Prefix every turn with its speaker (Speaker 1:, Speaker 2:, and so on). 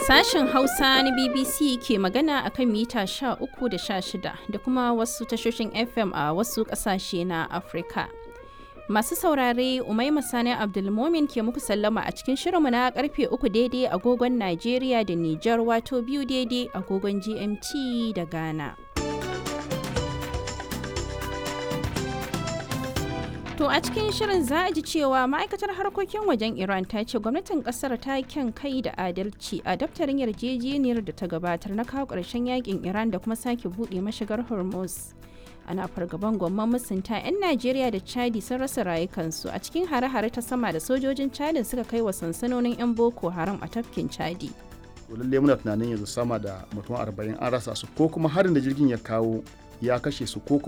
Speaker 1: Sashen Hausa na BBC ke magana akan mita 13 da 16 da kuma wasu tashoshin FM a wasu ƙasashe na Afirka. Masu saurare Umaima Sani Abdulmomin ke muku sallama a cikin shirinmu na karfe uku daidai agogon Najeriya da Nijar wato biyu daidai agogon GMT da Ghana. To a cikin shirin za a ji cewa ma'aikatar harkokin wajen Iran ta ce gwamnatin kasar ta kyan kai da adalci a daftarin yarjejeniyar da ta gabatar na kawo ƙarshen yakin Iran da kuma sake buɗe mashigar Hormuz. Ana fargaban gwamman musunta 'yan Najeriya da Chadi sun rasa rayukansu a cikin hare-hare ta sama da sojojin Chadin suka kai wa sansanonin 'yan Boko Haram a tafkin Chadi.
Speaker 2: lalle muna tunanin yanzu sama da mutum arba'in an rasa su ko kuma harin da jirgin ya kawo ya kashe su ko